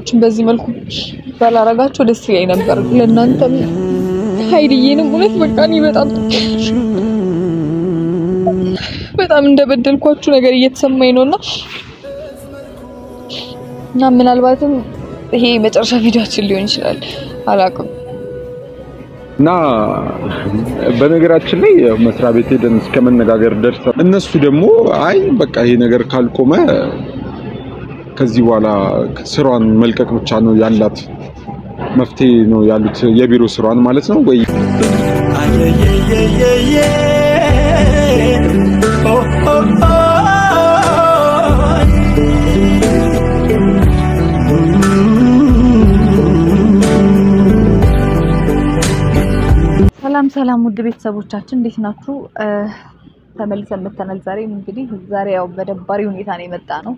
ነገሮችን በዚህ መልኩ ባላረጋቸው ደስ ይለኝ ነበር። ለእናንተም ሀይልዬንም እውነት በቃ እኔ በጣም በጣም እንደበደልኳችሁ ነገር እየተሰማኝ ነው እና እና ምናልባትም ይሄ መጨረሻ ቪዲዮችን ሊሆን ይችላል አላውቅም። እና በነገራችን ላይ መስሪያ ቤት ሄደን እስከ መነጋገር ደርሰን እነሱ ደግሞ አይ በቃ ይሄ ነገር ካልቆመ ከዚህ በኋላ ስራዋን መልቀቅ ብቻ ነው ያላት መፍትሄ ነው ያሉት፣ የቢሮ ስራዋን ማለት ነው ወይ ሰላም ሰላም፣ ውድ ቤተሰቦቻችን እንዴት ናችሁ? ተመልሰን መተናል። ዛሬም እንግዲህ ዛሬ ያው በደባሪ ሁኔታ ነው የመጣ ነው።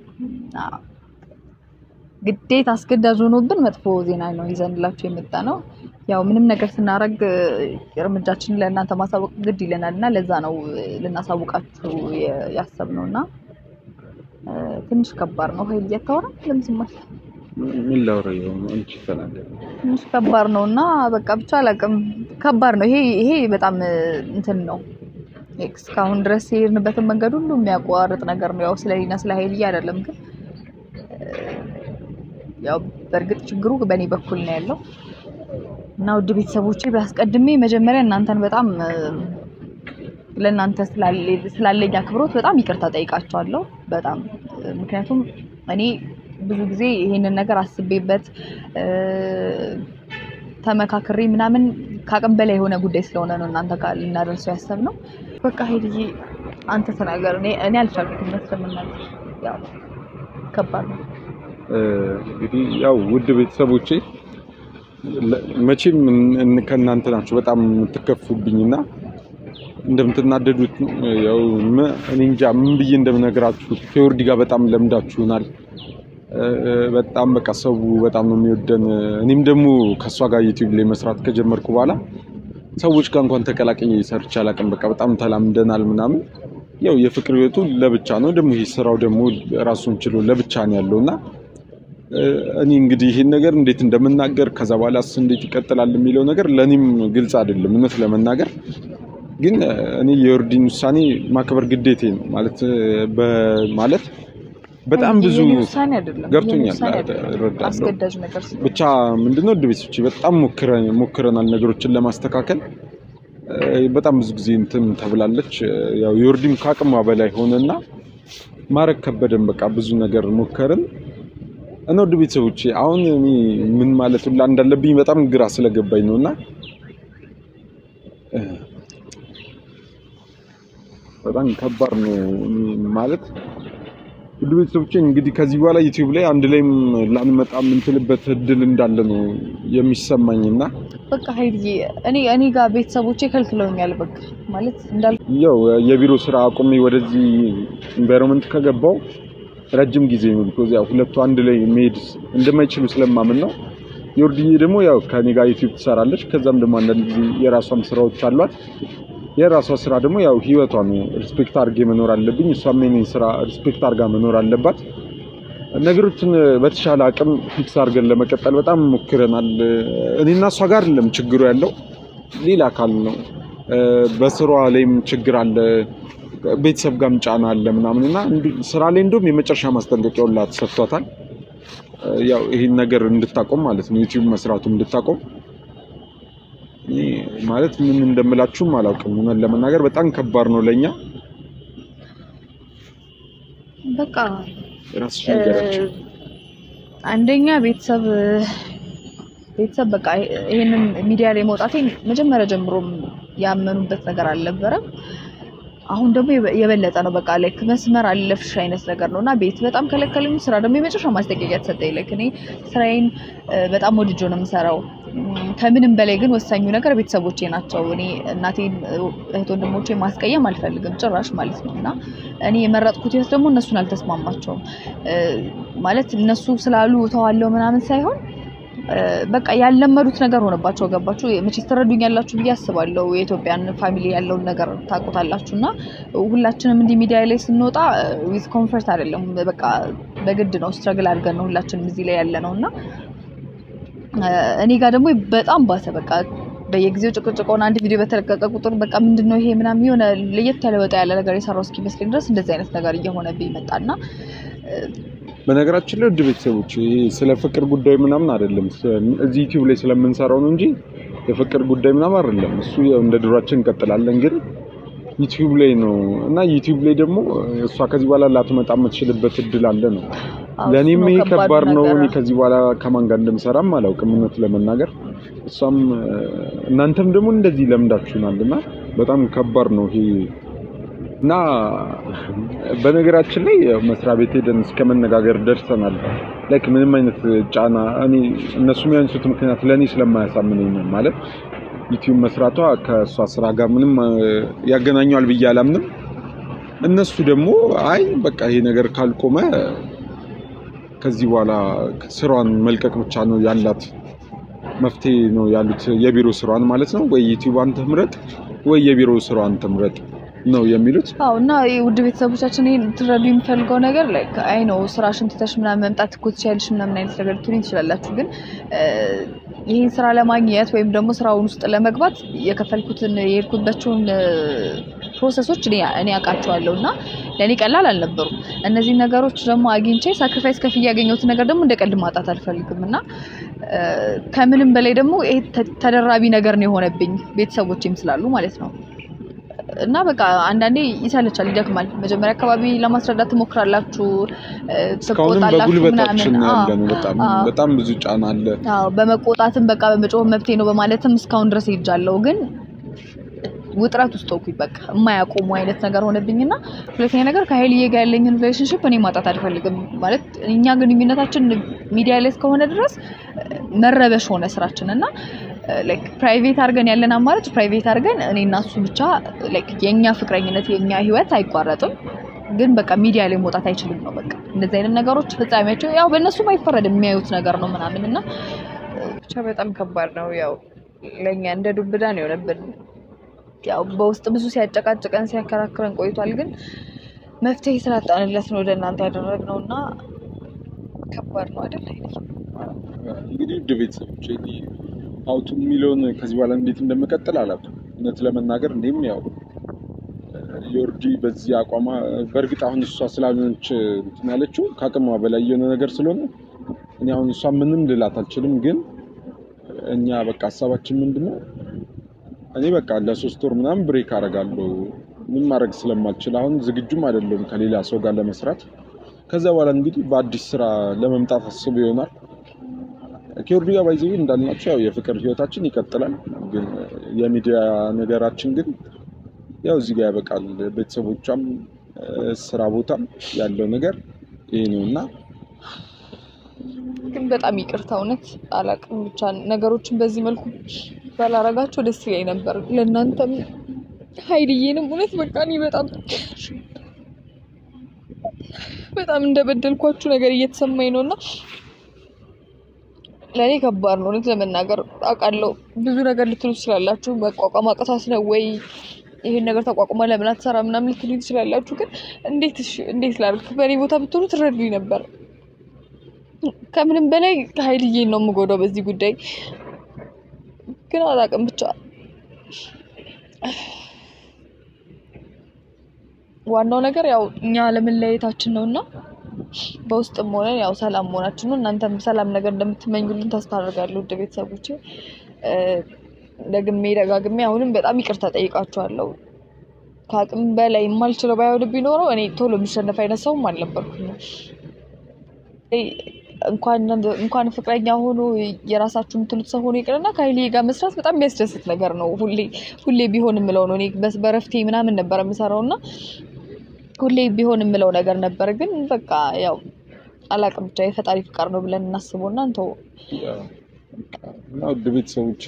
ግዴታ አስገዳጅ ሆኖብን መጥፎ ዜና ነው ይዘንላችሁ የመጣ ነው። ያው ምንም ነገር ስናደርግ እርምጃችንን ለእናንተ ማሳወቅ ግድ ይለናል እና ለዛ ነው ልናሳውቃችሁ ያሰብነው እና ትንሽ ከባድ ነው። ሀይል እያታወራ ለምስማል ምን ላውራ ይሆን አንቺ ተናገር። ትንሽ ከባድ ነው እና በቃ ብቻ አላውቅም። ከባድ ነው ይሄ ይሄ በጣም እንትን ነው። እስካሁን ድረስ የሄድንበትን መንገድ ሁሉ የሚያቋርጥ ነገር ነው። ያው ስለሌና ስለ ሀይልዬ አይደለም ግን ያው በእርግጥ ችግሩ በእኔ በኩል ነው ያለው እና ውድ ቤተሰቦቼ ቢያስቀድሜ መጀመሪያ እናንተን በጣም ለእናንተ ስላለኝ አክብሮት በጣም ይቅርታ ጠይቃቸዋለሁ። በጣም ምክንያቱም እኔ ብዙ ጊዜ ይሄንን ነገር አስቤበት ተመካክሬ ምናምን ከአቅም በላይ የሆነ ጉዳይ ስለሆነ ነው እናንተ ጋር ልናደርሰው ያሰብነው። በቃ ሄድዬ አንተ ተናገር። እኔ እኔ አልቻልኩም ስለምናገር ያው ከባድ ነው። እንግዲህ ያው ውድ ቤተሰቦቼ መቼም ከእናንተ ናቸው በጣም የምትከፉብኝና እንደምትናደዱት ነው። ያው እኔ እንጃ ምን ብዬ እንደምነግራችሁ ከዮርዲ ጋር በጣም ለምዳችሁናል። በጣም በቃ ሰው በጣም ነው የሚወደን። እኔም ደግሞ ከእሷ ጋር ዩቲዩብ ላይ መስራት ከጀመርኩ በኋላ ሰዎች ጋር እንኳን ተቀላቅዬ ሰርቼ አላውቅም። በቃ በጣም ተላምደናል ምናምን። ያው የፍቅር ህይወቱ ለብቻ ነው፣ ደግሞ ይሄ ስራው ደግሞ ራሱን ችሎ ለብቻ ነው ያለው እና እኔ እንግዲህ ይሄን ነገር እንዴት እንደምናገር ከዛ በኋላስ እንዴት ይቀጥላል የሚለው ነገር ለእኔም ግልጽ አይደለም እውነት ለመናገር ግን እኔ የዮርዲን ውሳኔ ማክበር ግዴቴ ነው ማለት ማለት በጣም ብዙ ውሳኔ አይደለም ገብቶኛል፣ እረዳለሁ። አስገዳጅ ነገር ብቻ ምንድነው ውድ ቤተሰቦቼ በጣም ሞክረናል ነገሮችን ለማስተካከል በጣም ብዙ ጊዜ እንትን ተብላለች። ያው ዮርዲም ከአቅሟ በላይ ሆነና ማረግ ከበደን። በቃ ብዙ ነገር ሞከርን እና ውድ ቤተሰቦቼ አሁን እኔ ምን ማለት ሁላ እንዳለብኝ በጣም ግራ ስለገባኝ ነውና በጣም ከባድ ነው ማለት ውድ ቤተሰቦቼ እንግዲህ ከዚህ በኋላ ዩቲዩብ ላይ አንድ ላይም ላንመጣ የምንትልበት እድል እንዳለ ነው የሚሰማኝና በቃ ሀይልዬ እኔ እኔ ጋር ቤተሰቦቼ ከልክለውኛል። በቃ ማለት እንዳል ያው የቢሮ ስራ አቁሜ ወደዚህ ኢንቫይሮንመንት ከገባው ረጅም ጊዜ ነው። ቢኮዝ ያው ሁለቱ አንድ ላይ መሄድ እንደማይችሉ ስለማምን ነው። ዮርዲዬ ደግሞ ያው ከኔ ጋር ዩቲዩብ ትሰራለች። ከዛም ደግሞ አንዳንድ ጊዜ የራሷም ስራዎች አሏት። የራሷ ስራ ደግሞ ያው ህይወቷ ነው። ሪስፔክት አድርጌ መኖር አለብኝ። እሷም የኔን ስራ ሪስፔክት አድርጋ መኖር አለባት። ነገሮችን በተሻለ አቅም ፊክስ አድርገን ለመቀጠል በጣም ሞክረናል። እኔና እሷ ጋር አይደለም ችግሩ ያለው ሌላ አካል ነው። በስራዋ ላይም ችግር አለ፣ ቤተሰብ ጋርም ጫና አለ ምናምን እና ስራ ላይ እንደውም የመጨረሻ ማስጠንቀቂያ ሁላ ተሰጥቷታል። ያው ይህን ነገር እንድታቆም ማለት ነው ዩቲዩብ መስራቱ እንድታቆም ማለት ምን እንደምላችሁም አላውቅም። እውነት ለመናገር በጣም ከባድ ነው ለኛ። በቃ ራስሽ ነገራችሁ አንደኛ ቤተሰብ ቤተሰብ በቃ ይሄንን ሚዲያ ላይ መውጣቴን መጀመሪያ ጀምሮም ያመኑበት ነገር አልነበረም። አሁን ደግሞ የበለጠ ነው። በቃ ላይክ መስመር አለፍሽ አይነት ነገር ነው እና ቤት በጣም ከለከለኝ። ስራ ደግሞ የመጨረሻ ማስጠንቀቂያ ተሰጠኝ። ላይክ እኔ ስራዬን በጣም ወድጆ ነው የምሰራው። ከምንም በላይ ግን ወሳኙ ነገር ቤተሰቦቼ ናቸው። እኔ እናቴን፣ እህት ወንድሞቼ ማስቀየም አልፈልግም ጭራሽ ማለት ነው እና እኔ የመረጥኩት ህይወት ደግሞ እነሱን አልተስማማቸውም ማለት እነሱ ስላሉ ተዋለው ምናምን ሳይሆን በቃ ያልለመዱት ነገር ሆነባቸው። ገባችሁ? መቼስ ትረዱኛላችሁ ብዬ አስባለሁ። የኢትዮጵያን ፋሚሊ ያለውን ነገር ታውቁታላችሁ። እና ሁላችንም እንዲህ ሚዲያ ላይ ስንወጣ ዊዝ ኮንፈርት አይደለም፣ በቃ በግድ ነው ስትረግል አድርገን ነው ሁላችንም እዚህ ላይ ያለ ነው እና እኔ ጋር ደግሞ በጣም ባሰ። በቃ በየጊዜው ጭቅጭቅ ሆነ። አንድ ቪዲዮ በተለቀቀ ቁጥር በቃ ምንድን ነው ይሄ ምናምን የሆነ ለየት ያለ ወጣ ያለ ነገር የሰራው እስኪመስለኝ ድረስ እንደዚህ አይነት ነገር እየሆነብኝ መጣና በነገራችን ላይ ውድ ቤተሰቦች ይሄ ስለ ፍቅር ጉዳይ ምናምን አይደለም። እዚህ ዩቲዩብ ላይ ስለምንሰራው ነው እንጂ የፍቅር ጉዳይ ምናምን አይደለም። እሱ ያው እንደ ድሯችን እንቀጥላለን። ግን ዩቲዩብ ላይ ነው እና ዩቲዩብ ላይ ደግሞ እሷ ከዚህ በኋላ ላትመጣ የምትችልበት እድል አለ ነው። ለእኔም ይሄ ከባድ ነው። እኔ ከዚህ በኋላ ከማን ጋር እንደምሰራም አላውቅም እውነት ለመናገር እሷም እናንተም ደግሞ እንደዚህ ለምዳችሁናል እና በጣም ከባድ ነው ይሄ እና በነገራችን ላይ መስሪያ ቤት ሄደን እስከ መነጋገር ደርሰናል። ላይክ ምንም አይነት ጫና እኔ እነሱ የሚያንሱት ምክንያት ለእኔ ስለማያሳምነኝ ነው። ማለት ዩቲዩብ መስራቷ ከእሷ ስራ ጋር ምንም ያገናኘዋል ብዬ አላምንም። እነሱ ደግሞ አይ በቃ ይሄ ነገር ካልቆመ ከዚህ በኋላ ስራዋን መልቀቅ ብቻ ነው ያላት መፍትሄ ነው ያሉት። የቢሮ ስራዋን ማለት ነው ወይ ዩቲዩቧን ትምረጥ ወይ የቢሮ ስራዋን ትምረጥ ነው የሚሉት። አዎ እና ውድ ቤተሰቦቻችን ይሄን ትረዱ የሚፈልገው ነገር ላይ አይ ነው ስራሽን ትተሽ ምናምን መምጣት እኮ ትችያለሽ ምናምን አይነት ነገር ልትሉኝ ትችላላችሁ። ግን ይህን ስራ ለማግኘት ወይም ደግሞ ስራውን ውስጥ ለመግባት የከፈልኩትን የሄድኩባቸውን ፕሮሰሶች እኔ አውቃቸዋለሁ እና ለእኔ ቀላል አልነበሩም። እነዚህ ነገሮች ደግሞ አግኝቼ ሳክሪፋይስ ከፍዬ ያገኘሁትን ነገር ደግሞ እንደ ቀልድ ማጣት አልፈልግም እና ከምንም በላይ ደግሞ ይሄ ተደራቢ ነገር ነው የሆነብኝ ቤተሰቦችም ስላሉ ማለት ነው። እና በቃ አንዳንዴ ይሰለቻል፣ ይደክማል። መጀመሪያ አካባቢ ለማስረዳት ትሞክራላችሁ፣ እስካሁንም በጉልበታችን ያለ ነው። በጣም በጣም ብዙ ጫና አለ። አዎ በመቆጣትም በቃ በመጮህ መብቴ ነው በማለትም እስካሁን ድረስ ሄጃለሁ ግን ውጥረት ውስጥ ሆንኩኝ። በቃ የማያቆሙ አይነት ነገር ሆነብኝና ሁለተኛ ነገር ከሀይልዬ ጋር ያለኝን ሪሌሽንሽፕ እኔ ማጣት አልፈልግም። ማለት እኛ ግንኙነታችን ሚዲያ ላይ እስከሆነ ድረስ መረበሽ ሆነ ስራችን እና ላይክ ፕራይቬት አድርገን ያለን አማራጭ ፕራይቬት አድርገን እኔ እና እሱ ብቻ ላይክ የኛ ፍቅረኝነት የኛ ህይወት አይቋረጥም፣ ግን በቃ ሚዲያ ላይ መውጣት አይችልም ነው በቃ እንደዚህ አይነት ነገሮች ፍጻሜያቸው ያው በእነሱም አይፈረድም የሚያዩት ነገር ነው ምናምን እና ብቻ በጣም ከባድ ነው። ያው ለእኛ እንደ ዱብዳ ነው የሆነብን። ያው በውስጥ ብዙ ሲያጨቃጭቀን ሲያከራክረን ቆይቷል። ግን መፍትሄ ስላጣንለት ነው ወደ እናንተ ያደረግነው እና ከባድ ነው አይደል? እንግዲህ ውድ ቤተሰቦች አውቱ የሚለውን ከዚህ በኋላ እንዴት እንደምቀጥል አላውቅም። እውነት ለመናገር እኔም ያው ዮርዲ በዚህ አቋሟ በእርግጥ አሁን እሷ ስላልሆነች እንትን ያለችው ከአቅሟ በላይ የሆነ ነገር ስለሆነ እኔ አሁን እሷ ምንም ልላት አልችልም። ግን እኛ በቃ ሀሳባችን ምንድን ነው እኔ በቃ ለሶስት ወር ምናምን ብሬክ አደርጋለሁ። ምን ማድረግ ስለማልችል አሁን ዝግጁም አይደለም ከሌላ ሰው ጋር ለመስራት። ከዛ በኋላ እንግዲህ በአዲስ ስራ ለመምጣት አስብ ይሆናል። ከዮርዲ ጋር ባይዘ እንዳልናቸው ያው የፍቅር ህይወታችን ይቀጥላል። ግን የሚዲያ ነገራችን ግን ያው እዚህ ጋር ያበቃል። ቤተሰቦቿም ስራ ቦታም ያለው ነገር ይሄ ነው እና ግን በጣም ይቅርታ እውነት አላውቅም። ብቻ ነገሮችን በዚህ መልኩ ባላረጋቸው ደስ ይለኝ ነበር። ለእናንተም ሀይልዬንም እውነት በቃ እኔ በጣም በጣም እንደበደልኳችሁ ነገር እየተሰማኝ ነው እና ለእኔ ከባድ ነው እውነት ለመናገር አውቃለሁ። ብዙ ነገር ልትሉ ትችላላችሁ። መቋቋም አቅቷት ነው ወይ ይሄን ነገር ተቋቁማ ለምን አትሰራ ምናምን ልትሉ ትችላላችሁ። ግን እንዴት እሺ እንዴት ላድርግ? በእኔ ቦታ ብትሆኑ ትረዱኝ ነበር። ከምንም በላይ ሀይልዬን ነው የምጎዳው በዚህ ጉዳይ ግን አላውቅም ብቻ ዋናው ነገር ያው እኛ ለመለያየታችን ነው እና በውስጥም ሆነን ያው ሰላም መሆናችን ነው። እናንተም ሰላም ነገር እንደምትመኙልን ተስፋ አደርጋለሁ። ውድ ቤተሰቦቼ ደግሜ ደጋግሜ አሁንም በጣም ይቅርታ ጠይቃችኋለሁ። ከአቅም በላይ የማልችለው ባይሆን ቢኖረው እኔ ቶሎ የሚሸነፍ አይነት ሰውም አልነበርኩም። እንኳን ፍቅረኛ ሆኖ የራሳችሁ የምትሉት ሰው ሆኖ ይቅርና ከሀይሌ ጋር መስራት በጣም የሚያስደስት ነገር ነው። ሁሌ ሁሌ ቢሆን የምለው ነው። እኔ በረፍቴ ምናምን ነበር የምሰራው እና ሁሌ ቢሆን የምለው ነገር ነበር። ግን በቃ ያው አላቅም ብቻ የፈጣሪ ፍቃድ ነው ብለን እናስበው እና እንተው እና ውድ ቤተሰቦች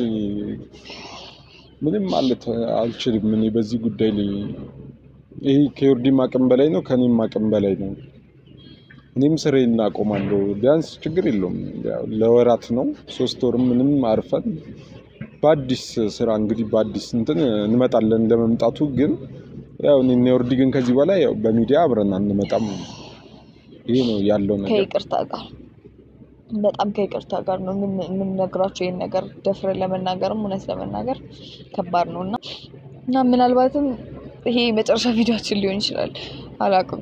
ምንም ማለት አልችልም። እኔ በዚህ ጉዳይ ላይ ይሄ ከዮርዲም አቅም በላይ ነው፣ ከኔም አቅም በላይ ነው። እኔም ስሬን እናቆማለሁ። ቢያንስ ችግር የለውም ያው ለወራት ነው ሶስት ወርም ምንም አርፈን በአዲስ ስራ እንግዲህ በአዲስ እንትን እንመጣለን። ለመምጣቱ ግን ያው እኔና ዮርዲ ግን ከዚህ በላይ ያው በሚዲያ አብረን አንመጣም። ይሄ ነው ያለው ነገር። ከይቅርታ ጋር በጣም ከይቅርታ ጋር ነው የምን- የምንነግራቸው ይህን ነገር ደፍረን ለመናገርም እውነት ለመናገር ከባድ ነው እና እና ምናልባትም ይሄ የመጨረሻ ቪዲዮችን ሊሆን ይችላል አላውቅም።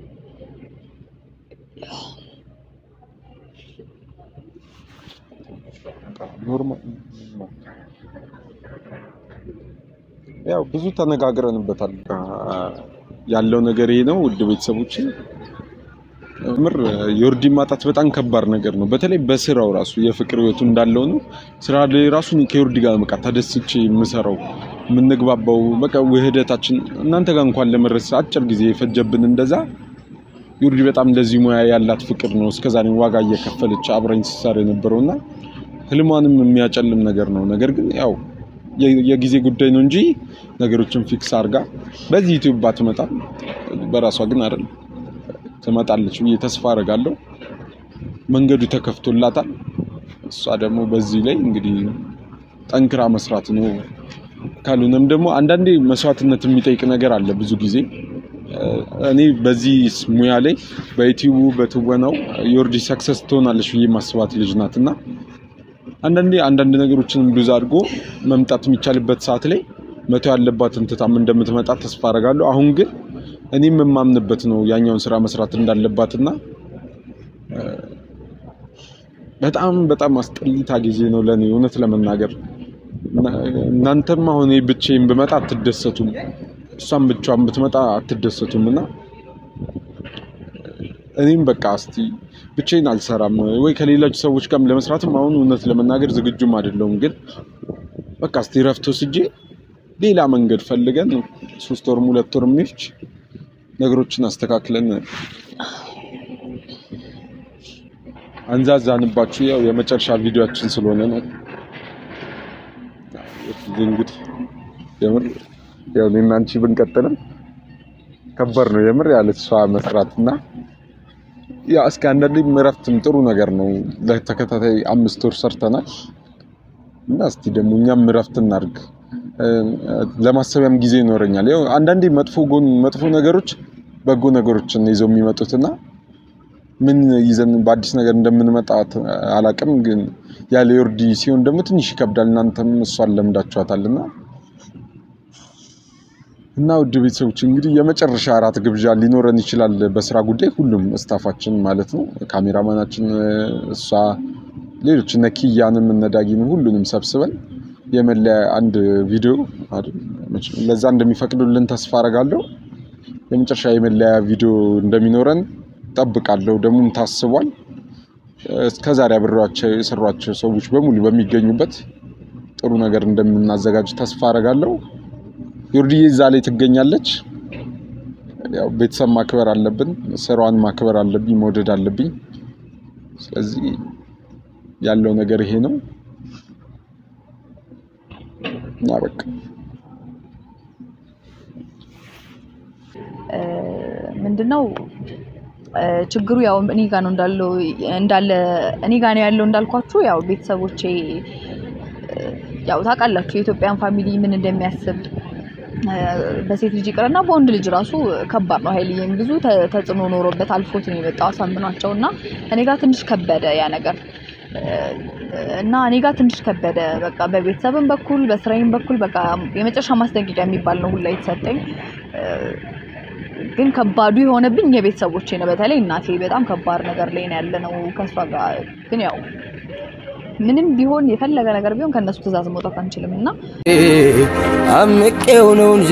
ኖርማል ያው ብዙ ተነጋግረንበታል። ያለው ነገር ይሄ ነው። ውድ ቤተሰቦች ምር ዮርዲ ማጣት በጣም ከባድ ነገር ነው። በተለይ በስራው ራሱ የፍቅር ህይወቱ እንዳለው ነው። ስራ ላይ ራሱ እኔ ከዮርዲ ጋር በቃ ተደስቼ የምሰራው የምንግባባው በቃ ውህደታችን እናንተ ጋር እንኳን ለመድረስ አጭር ጊዜ የፈጀብን እንደዛ ዮርዲ በጣም ለዚህ ሙያ ያላት ፍቅር ነው እስከዛሬ ዋጋ እየከፈለች አብረኝ ስትሰራ የነበረውና ህልሟንም የሚያጨልም ነገር ነው። ነገር ግን ያው የ- የጊዜ ጉዳይ ነው እንጂ ነገሮችን ፊክስ አድርጋ በዚህ ዩቲዩብ ባትመጣም በራሷ ግን አይደለም ትመጣለች ብዬ ተስፋ አደርጋለሁ። መንገዱ ተከፍቶላታል። እሷ ደግሞ በዚህ ላይ እንግዲህ ጠንክራ መስራት ነው። ካልሆነም ደግሞ አንዳንዴ መስዋዕትነት የሚጠይቅ ነገር አለ። ብዙ ጊዜ እኔ በዚህ ሙያ ላይ በዩቲዩቡ በትወናው ዮርዲ ሰክሰስ ትሆናለች ብዬ ማስባት ልጅ ናት እና አንዳንዴ አንዳንድ ነገሮችን ሉዝ አድርጎ መምጣት የሚቻልበት ሰዓት ላይ መተው ያለባትን ትታም እንደምትመጣ ተስፋ አደርጋለሁ። አሁን ግን እኔም የማምንበት ነው ያኛውን ስራ መስራት እንዳለባትና እ፣ በጣም በጣም አስጠሊታ ጊዜ ነው ለእኔ እውነት ለመናገር እና- እናንተም አሁን እኔ ብቻዬን ብመጣ አትደሰቱም፣ እሷም ብቻዋን ብትመጣ አትደሰቱም እና እኔም በቃ እስቲ ብቻዬን አልሰራም ወይ ከሌሎች ሰዎች ጋርም ለመስራትም አሁን እውነት ለመናገር ዝግጁም አይደለሁም። ግን በቃ እስቲ ረፍት ወስጄ ሌላ መንገድ ፈልገን ሶስት ወርም ሁለት ወርም ይፍች ነገሮችን አስተካክለን አንዛዛንባችሁ። ያው የመጨረሻ ቪዲዮአችን ስለሆነ ነው እንግዲህ የምር ያው እኔና አንቺ ብንቀጥልም ከባድ ነው የምር ያለ እሷ መስራት እና ያ እስከ አንዳንዴ እረፍትም ጥሩ ነገር ነው። ለተከታታይ አምስት ወር ሰርተናል እና እስቲ ደግሞ እኛም እረፍት እናድርግ። እ፣ ለማሰቢያም ጊዜ ይኖረኛል። ያው አንዳንዴ መጥፎ ጎን መጥፎ ነገሮች በጎ ነገሮችን ይዘው የሚመጡትና ምን ይዘን በአዲስ ነገር እንደምንመጣ ት- አላቅም። ግን ያለ ዮርዲ ሲሆን ደግሞ ትንሽ ይከብዳል። እናንተም እሷን ለምዳችኋታልና እና ውድ ቤተሰቦች እንግዲህ የመጨረሻ እራት ግብዣ ሊኖረን ይችላል። በስራ ጉዳይ ሁሉም እስታፋችን ማለት ነው፣ ካሜራማናችን፣ እሷ፣ ሌሎች እነ ኪያንም እነ ዳጊንም ሁሉንም ሰብስበን የመለያ አንድ ቪዲዮ አይደል፣ መቼም ለዛ እንደሚፈቅዱልን ተስፋ አረጋለሁ። የመጨረሻ የመለያ ቪዲዮ እንደሚኖረን ጠብቃለሁ። ደግሞም ታስቧል። እስከዛሬ አብሬያቸው የሰሯቸው ሰዎች በሙሉ በሚገኙበት ጥሩ ነገር እንደምናዘጋጅ ተስፋ አረጋለሁ። ዮርዲዬ እዛ ላይ ትገኛለች። ያው ቤተሰብ ማክበር አለብን፣ ስራዋን ማክበር አለብኝ፣ መውደድ አለብኝ። ስለዚህ ያለው ነገር ይሄ ነው እና በቃ ምንድነው እ፣ ችግሩ ያው እኔ ጋ ነው እንዳለው እንዳለ እኔ ጋ ነው ያለው እንዳልኳችሁ ያው ቤተሰቦቼ እ፣ ያው ታውቃላችሁ የኢትዮጵያን ፋሚሊ ምን እንደሚያስብ እ፣ በሴት ልጅ ይቅርና በወንድ ልጅ ራሱ ከባድ ነው። ኃይልዬም ብዙ ተ- ተጽዕኖ ኖሮበት አልፎት ነው የመጣው አሳምኗቸው እና እኔ ጋር ትንሽ ከበደ ያ ነገር እ፣ እና እኔ ጋር ትንሽ ከበደ። በቃ በቤተሰብም በኩል በስራዬም በኩል በቃ የመጨረሻ ማስጠንቀቂያ የሚባል ነው ሁላ የተሰጠኝ እ፣ ግን ከባዱ የሆነብኝ የቤተሰቦቼ ነው። በተለይ እናቴ በጣም ከባድ ነገር ላይ ነው ያለ ነው ከእሷ ጋር ግን ያው ምንም ቢሆን የፈለገ ነገር ቢሆን ከእነሱ ትእዛዝ መውጣት አንችልም እና አምቄው ነው እንጂ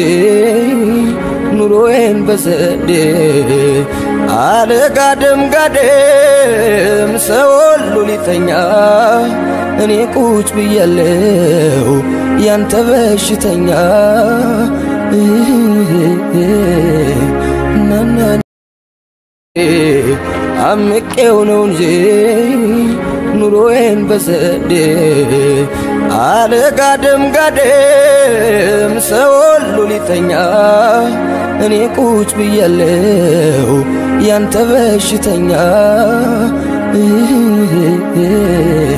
ኑሮዬን በሰዴ አልጋደም ጋደም ሰው ሁሉ ሊተኛ እኔ ቁጭ ብያለው ያንተ በሽተኛ ናና አምቄው ነው እንጂ ኑሮዬን በዘዴ አለ ጋደም ጋደም ሰው ሁሉ ሊተኛ እኔ ቁጭ ብያለሁ ያንተ በሽተኛ